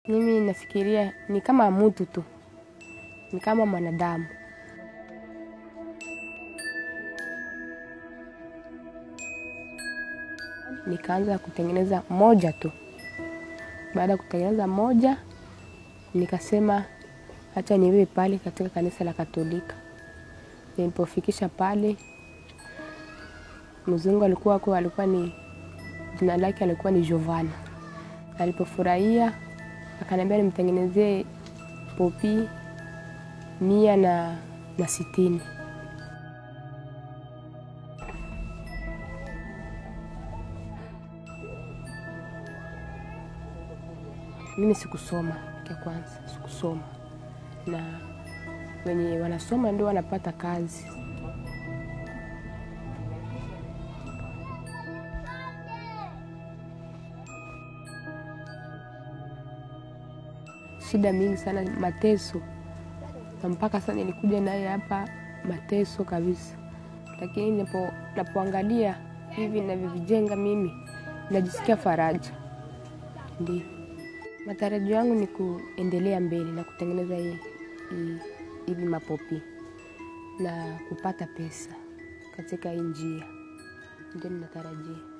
Mimi nafikiria ni kama mtu tu, ni kama mwanadamu. Nikaanza kutengeneza moja tu. Baada ya kutengeneza moja, nikasema acha niwe pale katika kanisa la Katolika. Nilipofikisha pale, mzungu alikuwa kwa alikuwa ni jina lake alikuwa ni Giovanna. Alipofurahia akaniambia nimtengenezee popi mia na, na sitini. Mimi sikusoma kia kwanza, sikusoma na wenye wanasoma ndio wanapata kazi. Shida mingi sana, mateso na mpaka sasa nilikuja naye hapa mateso kabisa, lakini napo, napoangalia hivi navyovijenga mimi najisikia faraja. Ndio matarajio yangu ni kuendelea mbele na kutengeneza hii hii- hivi mapopi na kupata pesa katika hii njia, ndio ninatarajia.